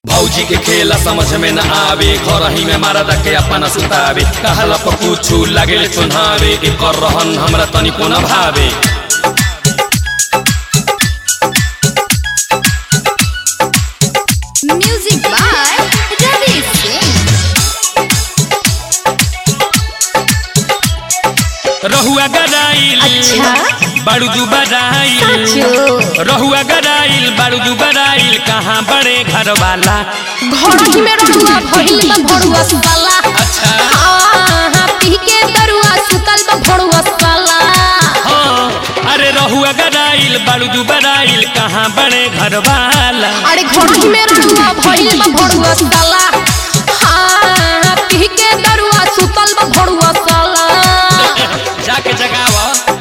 भौजी के खेला समझ में न आवे घर ही में मारा दके अपना सुतावे कहला पर कुछ लागे चुनावे एकर रहन हमरा तनिको न भावे Music by Ravi Singh. रहुआ गराइल अच्छा? बारूदू बराइल साचो? रहुआ गराइल बारूदू बराइल कहाँ बड़े घर वाला घोड़ी में रहुआ भइल बा भड़ुआ साला अच्छा आहा पी के दरुआ सुतल बा भड़ुआ साला हाँ अरे रहुआ गराइल बारूदू बराइल कहाँ बड़े घर वाला अरे घोड़ी में रहुआ भइल बा भड़ुआ साला आहा पी के दरुआ सुतल बा भड़ुआ साला जाके जगावा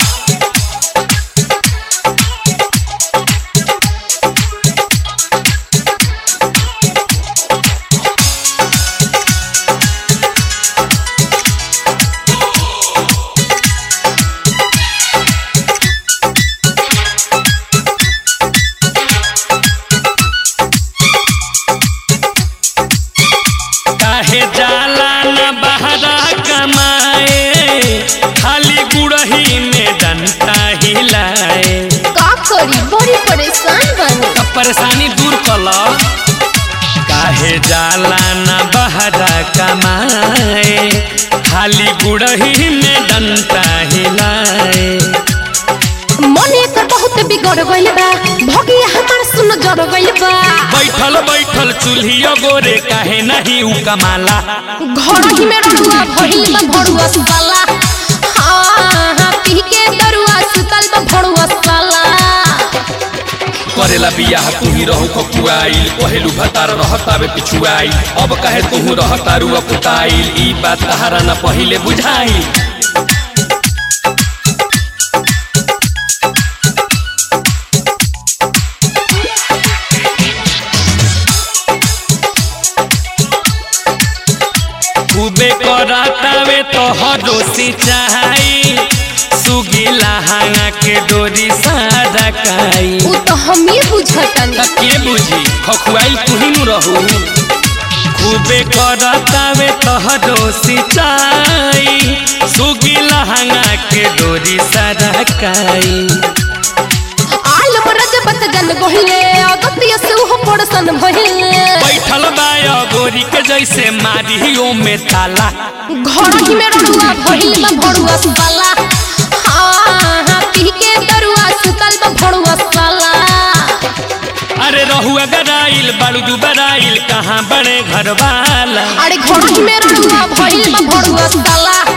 काहे जाला न बहरा कमाए खाली गुड़ही में डंटा हिलाए का करी बड़ी परेशान बनी तब परेशानी दूर कल काहे जाला न बहरा कमाए खाली गुड़ही में डंटा हिलाए मन एकर बहुत बिगड़ गइल बा भगिया हमार सुन जड़ गइल बा बैठल बैठल चूल्हियो गोरे काहे नहीं उ कमाला घोड़ी में रहुआ भइल बा भड़ुआ साला हाँ पी के दरुआ सुतल बा भड़ुआ साला करेला बियाह तुही रहू ककुआइल पहेलू भतार रहतावे पिछुआइल अब कहे तुहू रहतारू अकुताइल ई बात तहारा न पहिले बुझाइल खूबे करातावे तो हरो सिंचाई सुगीला हांगा के डोरी सारा काई उ तो हम ही बुझतनी त के बुझी खखुआइल तुही नु रहू खूबे करतावे तहरो सिंचाई सुगी लहंगा के डोरी सरकाई आल रजबत जन गहिले अगतिय से उहो पड़सन भइले बैठल बाया गोरी के जैसे मारियो में ताला घोड़ी में रहुआ भइल बा भड़ुआ साला हाँ पी के दरुआ सुतल बा भड़ुआ साला अरे रहुआ गराइल बारूदू बराइल कहाँ बड़े घर वाला अरे घोड़ी में रहुआ भइल बा भड़ुआ साला